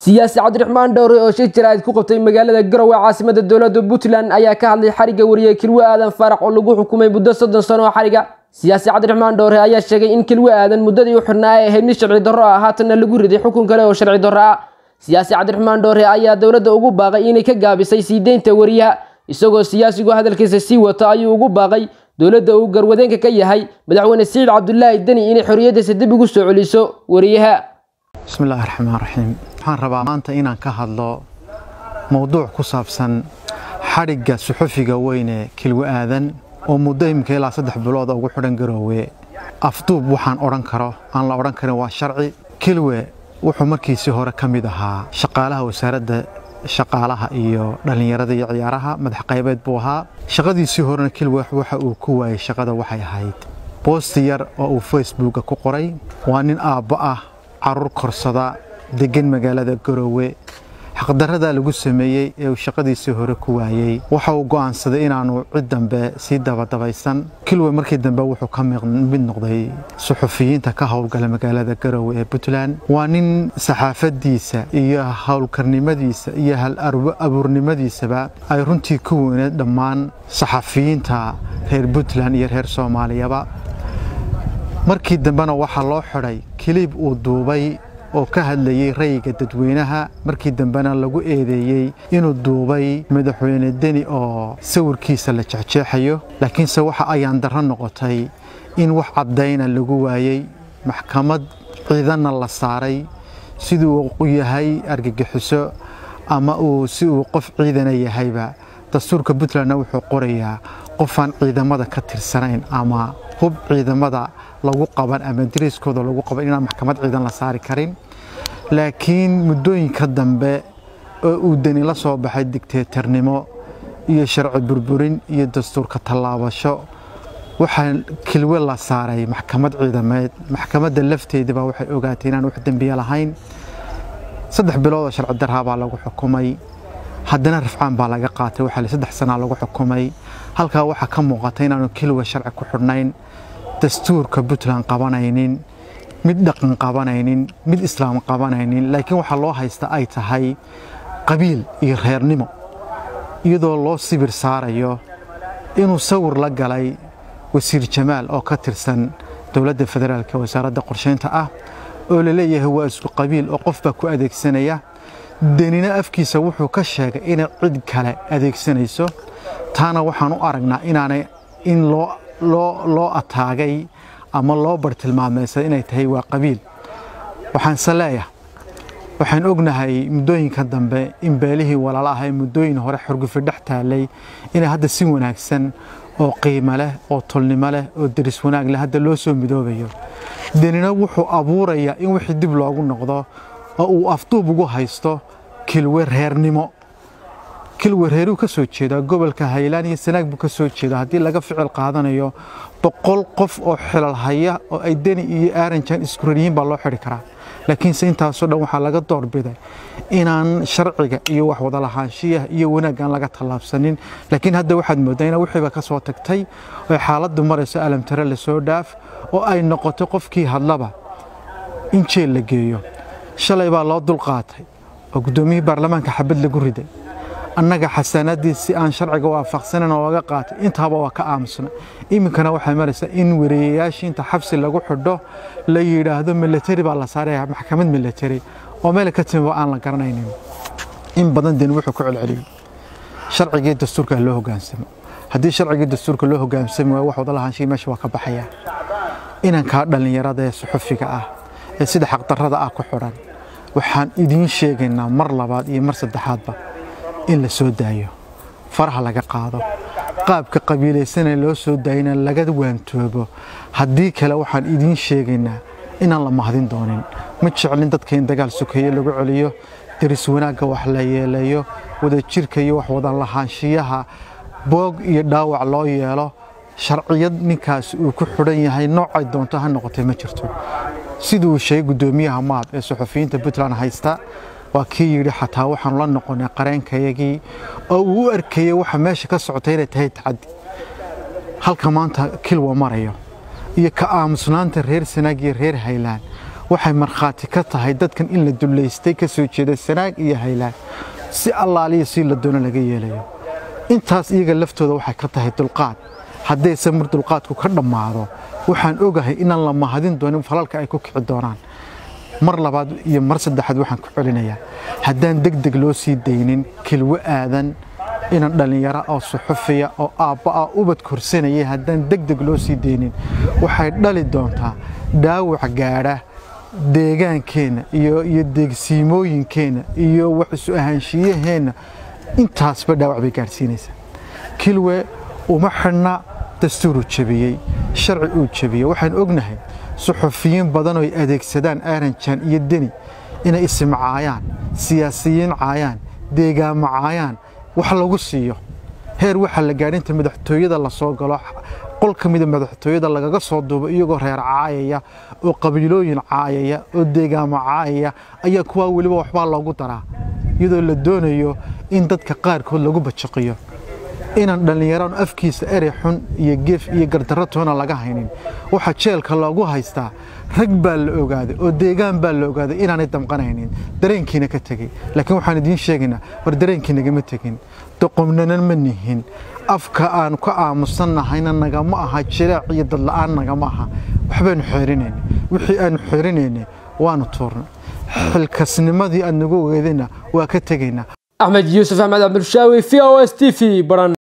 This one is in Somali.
siyaasi cabdiraxmaan dhowre oo shir jaraa'id ku qabtay magaalada garowe caasimada dowladda puntland ayaa ka hadlay xarigga wariye kilwe aadan faarax oo lagu xukumay muddo soddon sano oo xariga siyaasi cabdiraxmaan dhowre ayaa sheegay in kilwe aadan muddadii u xidhnaa ay ahayd mid sharci darro ah haatanna lagu riday xukun kale oo sharci darro ah siyaasi cabdiraxmaan dhowre ayaa dowladda ugu baaqay inay ka gaabisay sii deynta wariyaha isagoo siyaasigu hadalkiisa sii wato ayuu ugu baaqay dowladda uu garwadeenka ka yahay madaxweyne siciid cabdulaahi deni inay xorriyaddiisa dib ugu soo celiso wariyaha bismillaahi raxmaan raxiim waxaan rabaa maanta inaan ka hadlo mowduuc ku saabsan xadhigga suxufiga weyne kilwe aadan oo muddo imika ilaa saddex bilood ugu xidhan garoowe afduub waxaan odhan karo aan la odhan karin waa sharci kilwe wuxuu markiisii hore ka mid ahaa shaqaalaha wasaaradda shaqaalaha iyo dhallinyarada iyo ciyaaraha madax qaybeed buu ahaa shaqadiisii horena kilwe waxa uu ku waayey shaqada waxay ahayd boosti yar oo uu facebooka ku qoray waa nin aabbo ah caruur korsada deggan magaalada garoowe xaqdarradaa lagu sameeyey ee uu shaqadiisii hore ku waayey waxa uu go'aansaday inaanu cid dambe sii dabadabaysan kilwe markii dambe wuxuu ka mid noqday suxufiyiinta ka howlgala magaalada garoowe ee puntland waa nin saxaafadiisa iyo howlkarnimadiisa iyo hal abuurnimadiisaba ay runtii ku weyneed dhammaan saxafiyiinta reer puntland iyo reer soomaaliyaba markii dambena waxaa loo xidhay kiliib uu duubay oo ka hadlayey rayiga dadweynaha markii dambena lagu eedeeyey inuu duubay madaxweyne deni oo sawirkiisa la jexjeexayo laakiinse waxa ayaan darro noqotay in wax caddayna lagu waayey maxkamad ciidanna la saaray siduu u yahay argagixiso ama uu si uu qof ciidana yahayba dastuurka puntlandna wuxuu qorayaa qofaan ciidamada ka tirsanayn ama hub ciidamada lagu qaban ama dariiskooda lagu qaban inaan maxkamad ciidan la saari karin laakiin muddooyinka dambe oo uu deni la soo baxay digteetarnimo iyo sharci burburin iyo dastuurka tallaabasho waxaa kilwe la saaray maxkamad ciidameed maxkamadda lafteedaba waxay ogaatay inaan wax dembiye lahayn saddex bilood oo sharci darraa baa lagu xukumay haddana rafcaan baa laga qaatay waxaa saddex sanaa lagu xukumay halkaa waxaa ka muuqata inaanu kilwe sharci ku xidhnayn dastuurka puntland qabanaynin mid dhaqan qabanaynin mid islaam qabanaynin laakiin waxaa loo haysta ay tahay qabiil iyo reernimo iyadoo loo sibir saarayo inuu sawir la galay wasiir jamaal oo ka tirsan dowladda federaalk wasaaradda qorsheynta ah oo la leeyahay waa isku qabiil oo qof baa ku adeegsanaya denina afkiisa wuxuu ka sheegay inay cid kale adeegsanayso taana waxaan u aragnaa inaanay in loo loo ataagay ama loo bartilmaameysay inay tahay waa qabiil waxaanse leeyahay waxaan ognahay muddooyinka dambe in beelihii walaala ahay muddooyin hore xorgufi dhex taalay inay hadda si wanaagsan oo qiimo leh oo tolnimo leh oo deris wanaag leh hadda loo soo midoobayo denina wuxuu abuurayaa in wixii dib loogu noqdo oo uu afduub ugu haysto kilwe reernimo kilwe reeruu ka soo jeedaa gobolka haylaan iyo sanaag buu ka soo jeedaa haddii laga ficil qaadanayo boqol qof oo xilal haya oo ay deni iyo aaranjan iskuraryihiin baa loo xidhi karaa laakiinse intaasoo dhan waxaa laga doorbiday inaan sharciga iyo wax wada lahaanshiyaha iyo wanaaggaan laga tallaabsanin laakiin hadda waxaad mooddaa ina wixiiba ka soo tagtay oo xaaladdu marayso alamtare lasoo dhaaf oo ay noqoto qofkii hadlaba in jeel la geeyo shalay baa loo dulqaatay oo guddoomiyihii baarlamaanka xabad lagu riday annaga xasaanaddii si aan sharciga waafaqsanan oo laga qaatay intaaba waa ka aamusna iminkana waxay maraysaa in wareeyayaashii inta xabsi lagu xidho la yidhaahdo milatari baa la saaraya maxkamad milatari oo meel ka timiba aan la garanaynin in badan den wuxuu ku celceliyey sharcigii dastuurka loo hogaansamo haddii sharcigii dastuurka loo hogaansami waayo wax wada lahaanshihi meesha waa ka baxaya inankaa dhallinyarada ee suxufiga ah ee sida xaqdarrada ah ku xidhan waxaan idiin sheegaynaa mar labaad iyo mar saddexaadba in la soo daayo faraha laga qaado qaabka qabiilaysanee loo soo daayana laga waantoobo haddii kale waxaan idiin sheegaynaa inaan la mahdin doonin ma jeclin dadka in dagaal sokeeye lagu celiyo deris wanaagga wax la yeeleeyo wadajirka iyo wax wada lahaanshiyaha boog iyo dhaawac loo yeelo sharciyad ninkaas uu ku xidhan yahay noocay doonto ha noqotay ma jirto siduu sheegay guddoomiyaha maad ee suxufiyiinta puntland haysta waa kii yidhi xataa waxaanu la noqonay qareenkayagii oo uu u arkayey waxa meesha ka socotay inay tahay tacaddi halka maanta kilwa marayo iyo ka aamusnaanta reer sanaag iyo reer haylaan waxay markhaati ka tahay dadkan in la dullaystay ka soo jeeda sanaag iyo haylaan si allaaliya si la doono laga yeelayo intaas iyaga laftooda waxay ka tahay dulqaad haddayse mar dulqaadku ka dhammaado waxaan ogahay inaan la mahadin doonin falalka ay ku kici doonaan mar labaad iyo mar saddexaad waxaan ku celinayaa haddaan deg deg loo sii daynin kilwo aadan inan dhallinyaro oo suxufiya oo aabba ah ubad korsanaya haddaan deg deg loo sii daynin waxay dhali doontaa dhaawac gaadha deegaankeenna iyo iyo deegsiimooyinkeenna iyo wax isu ahaanshiyaheenna intaasba dhaawac bay gaadhsiinaysaa kilwe uma xidhna dastuuruu jebiyey sharci uu jebiyey waxaan ognahay suxufiyiin badan oo ay adeegsadaan aaranjan iyo deni inay isimcaayaan siyaasiyiin caayaan deegaamo caayaan wax lagu siiyo heer waxaa la gaadha inta madaxtooyada la soo galo qol ka mida madaxtooyada lagaga soo duubo iyagoo reer caayaya oo qabiilooyin caayaya oo deegaamo caayaya ayaa kuwaa weliba waxbaa loogu daraa iyadoo la doonayo in dadka qaarkood lagu bajaqiyo inaan dhallinyaraan afkiisa erey xun iyo geef iyo gardarro toona laga haynin waxaa jeelka loogu haystaa rag baa la ogaaday oo deegaan baa la ogaaday inaanay damqanaynin dareenkiina ka tegey laakiin waxaan idiin sheegaynaa war dareenkii nagama tegin doqomnana ma nihin afka aan ka aamusannahayna nagama aha jiraac iyo dadla'aan nagama aha waxbaanu xeerinayna wixii aanu xeerinaynay waanu tuurnay xilkasnimadii aad nagu ogeedayna waa ka tegaynaa axmed yuusuf axmed cabdulshaawi v o s t v baran